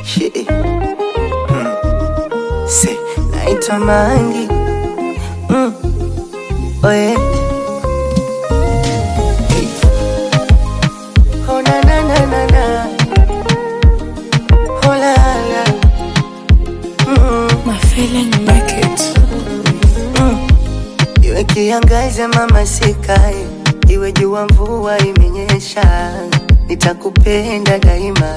Shit. Mm. Say, naitwa Mangi. Mm. Oh yeah. Hey. Oh na na na na na. Oh la la. Mm. My feeling make it. Iwe kiangaze mama sikae, iwe jua mvua imenyesha, nitakupenda daima.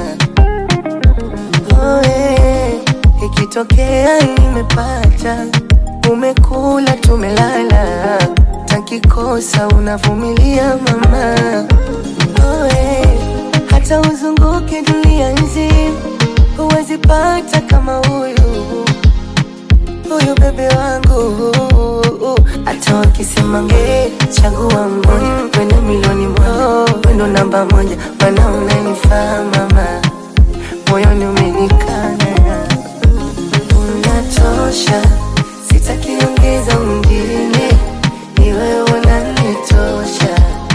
Oh, eh, ikitokea nimepata, umekula tumelala, takikosa unavumilia mama. Oh, eh, hata uzunguke dunia nzima, huwezi pata kama huyu huyu bebe wangu hata wakisema nge chagua mmoja wende milioni moja wendo namba moja mana unanifaa mama moyoni umenikana unatosha sitakiongeza mwingine ni wewe unanitosha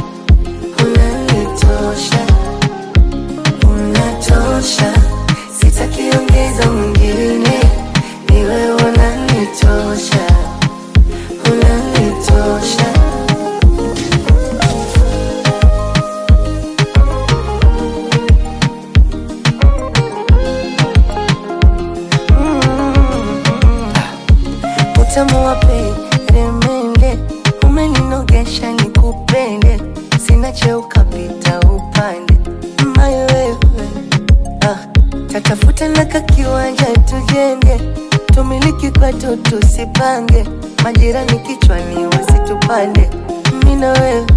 unanitosha unatosha sitakiongeza mwingine ni wewe unanitosha unanitosha utamu wa peremende umeninogesha nikupende sina cheo kapita upande mayo wewe ah, tatafuta na kakiwanja tujenge tumiliki kwetu tusipange majirani kichwani wasitupande mina wewe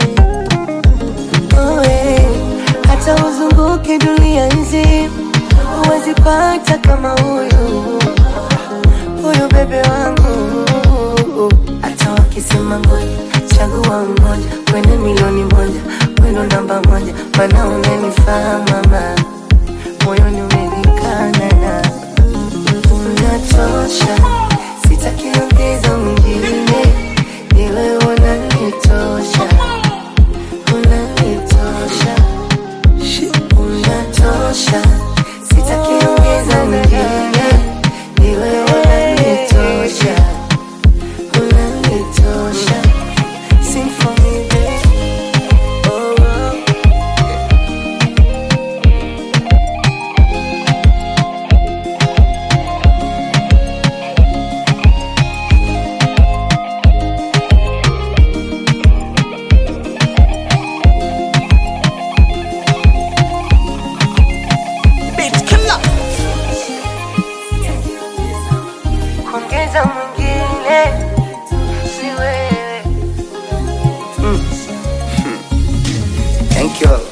Oe, hata uzunguke dunia nzima huwezi pata kama huyu huyu bebe wangu hata wakisema ngoja chagua mmoja wene milioni moja wendo namba moja mana unanifaa mama moyoni umenikana na unatosha sitakiongeza mwingine ni wewe unanitosha unanitosha unatosha sitakiongeza mwingine ni wewe unanitosha unanitosha Sing for me, baby. Oh, oh. Beat killer. kuongeza mwingine si wewe mm. Thank you.